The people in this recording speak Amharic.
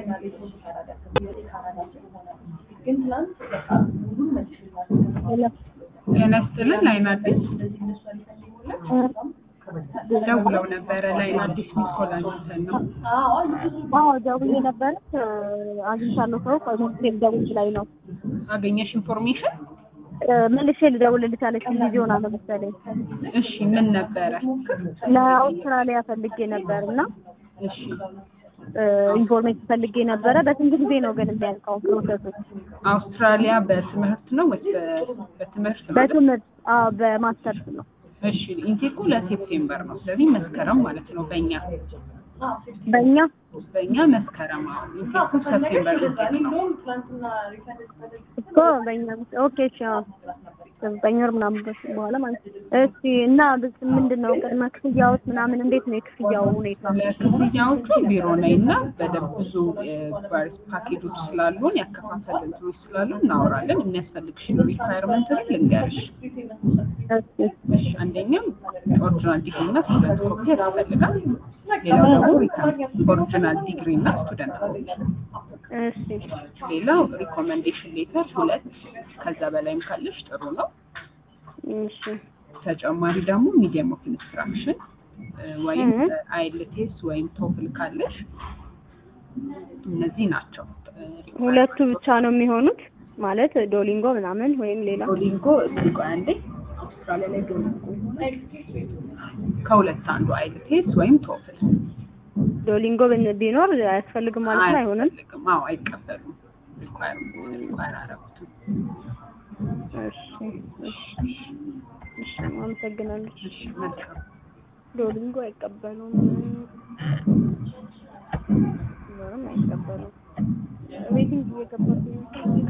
ጤና ይስጥልን ላይን አዲስ ደውለው ነበረ። ላይን አዲስ ሚስ ኮል አግኝተን ነው። አዎ ደውዬ ነበረ አግኝቻለሁ። ሰው ከሞስቴል ደውል ላይ ነው አገኘሽ ኢንፎርሜሽን? መልሼ ልደውልልሽ አለችኝ። ጊዜ ሆና ነው መሰለኝ። እሺ ምን ነበረ? ለአውስትራሊያ ፈልጌ ነበር እና እሺ ኢንፎርሜሽን ፈልጌ ነበረ። በስንት ጊዜ ነው ግን የሚያልቀው ፕሮሰሱ? አውስትራሊያ በትምህርት ነው ወይስ በ- በትምህርት ነው? በትምህርት አዎ፣ በማስተርስ ነው። እሺ ኢንቴኩ ለሴፕቴምበር ነው። ስለዚህ መስከረም ማለት ነው በእኛ በእኛ በእኛ መስከረም አዎ። ኢንቴኩ ሰፕቴምበር ኢንቴክ ነው። እኮ በእኛ ኦኬ። እሺ አዎ፣ ዘጠኝ ወር ምናምን በስ- በኋላ ማለት ነው። እሺ እና ብስ- ምንድን ነው ቅድመ ክፍያዎች ምናምን እንዴት ነው የክፍያው ሁኔታ? ለክፍያዎቹ ቢሮ ነኝ እና በደንብ ብዙ ቫሪስ ፓኬጆች ስላሉን ያከፋፈል እንትኖች ስላሉ እናወራለን። የሚያስፈልግሽን ሪኳየርመንት ልንገርሽ። እሺ እሺ አንደኛው ኦሪጂናል ዲግሪ እና ስቱደንት ኮፒ ያስፈልጋል። ሌላው ደግሞ ሪተርን ኦሪጂናል ዲግሪ እና ስቱደንት ኮፒ። እሺ ሌላው ሪኮመንዴሽን ሌተር ሁለት ከዛ በላይም ካለሽ ጥሩ ነው። እሺ ተጨማሪ ደግሞ ሚዲየም ኦፍ ኢንስትራክሽን ወይም እህ። አይልቴስ ወይም ቶፍል ካለሽ እነዚህ ናቸው። ሁለቱ ብቻ ነው የሚሆኑት ማለት ዶሊንጎ ምናምን ወይም ሌላ ዶሊንጎ እስኪ ቆይ አንዴ አውስትራሊያ ላይ ዶሊንጎ ይሆናል። ከሁለት አንዱ አይልቴስ ወይም ቶፍል ዶሊንጎ ብን- ቢኖር አያስፈልግም ማለት ነው አይሆንም? አያስፈልግም። አዎ አይቀበሉም። ሪኳየር ሪኳየር አረጉትም። እሺ እሺ እሺ አመሰግናለሁ። እሺ መልካም ዶሊንጎ አይቀበሉም። ምንም አይቀበሉም። ሬቲንግ እየገባብኝ ነው።